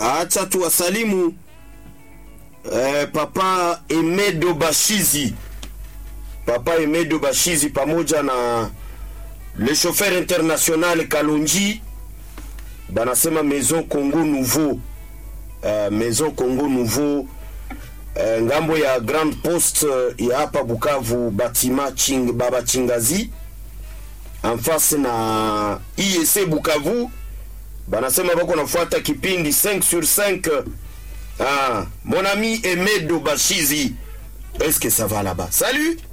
acha tuwasalimu eh, papa Emedo Bashizi, papa Emedo Bashizi pamoja na le chauffeur international Kalonji banasema Maison Congo Nouveau uh, Maison Congo Nouveau uh, ngambo ya Grand Poste uh, ya hapa Bukavu batima ching, baba Chingazi en face na IEC Bukavu banasema bako nafuata kipindi 5 sur 5 ah, mon ami Emedo Bashizi est-ce que ça va là-bas salut